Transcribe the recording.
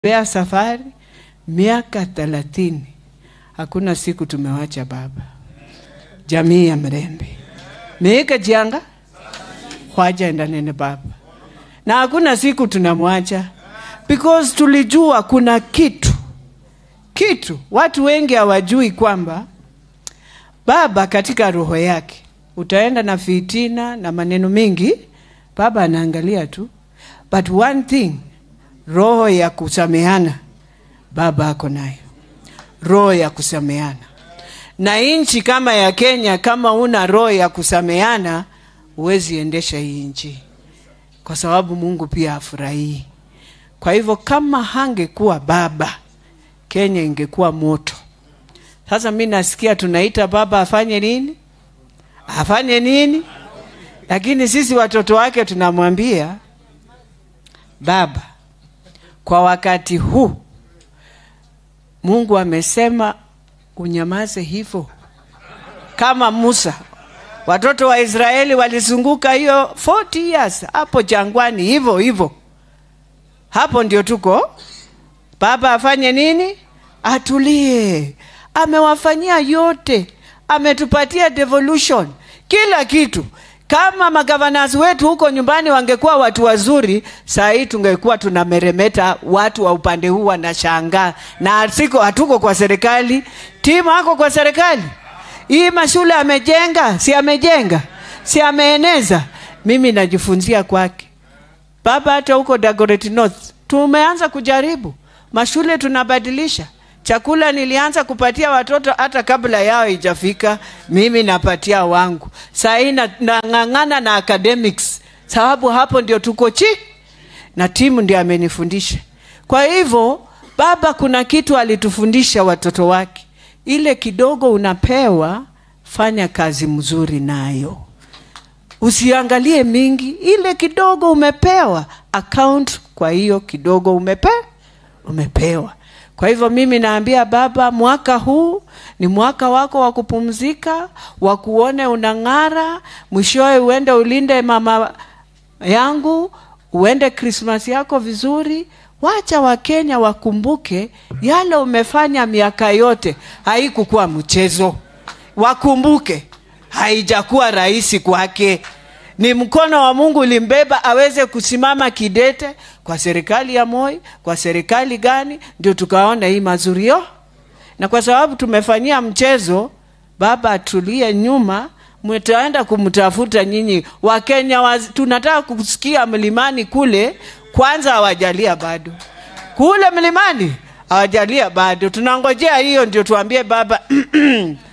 Bea safari miaka thelathini, hakuna siku tumewacha baba. Jamii ya Mrembe miika jianga khwajaenda nene baba, na hakuna siku tunamwacha because tulijua kuna kitu kitu watu wengi hawajui kwamba baba katika roho yake utaenda na fitina na maneno mengi, baba anaangalia tu, but one thing, roho ya kusameana baba ako nayo, roho ya kusameana. Na nchi kama ya Kenya, kama una roho ya kusameana, huwezi endesha hii nchi, kwa sababu Mungu pia afurahii. Kwa hivyo kama hangekuwa baba, Kenya ingekuwa moto. Sasa mi nasikia tunaita baba afanye nini, afanye nini, lakini sisi watoto wake tunamwambia baba, kwa wakati huu Mungu amesema unyamaze hivyo, kama Musa. Watoto wa Israeli walizunguka hiyo 40 years hapo jangwani hivyo hivyo. Hapo ndio tuko. Baba afanye nini? Atulie. Amewafanyia yote, ametupatia devolution, kila kitu. Kama magavanas wetu huko nyumbani wangekuwa watu wazuri, saa hii tungekuwa tunameremeta, watu wa upande huu wanashangaa, na siko hatuko kwa serikali. Timu ako kwa serikali. Hii mashule amejenga, si amejenga, si ameeneza. Mimi najifunzia kwake baba. Hata huko Dagoretti North tumeanza kujaribu mashule, tunabadilisha chakula. Nilianza kupatia watoto hata kabla yao ijafika, mimi napatia wangu. Saa hii nang'ang'ana na academics, sababu hapo ndio tuko chi na timu ndio amenifundisha. Kwa hivyo baba, kuna kitu alitufundisha watoto wake, ile kidogo unapewa, fanya kazi mzuri nayo, usiangalie mingi. Ile kidogo umepewa, account kwa hiyo kidogo umepe, umepewa. Kwa hivyo mimi naambia baba, mwaka huu ni mwaka wako wa kupumzika, wa kuone unang'ara, mwishowe uende ulinde mama yangu, uende Krismas yako vizuri. Wacha Wakenya wakumbuke yale umefanya miaka yote, haikukuwa mchezo. Wakumbuke haijakuwa rahisi kwake, ni mkono wa Mungu ulimbeba aweze kusimama kidete kwa serikali ya Moi, kwa serikali gani, ndio tukaona hii mazurio. Na kwa sababu tumefanyia mchezo, baba atulie nyuma, mtaenda kumtafuta nyinyi Wakenya waz... tunataka kusikia mlimani kule kwanza, hawajalia bado kule mlimani hawajalia bado, tunangojea hiyo ndio tuambie baba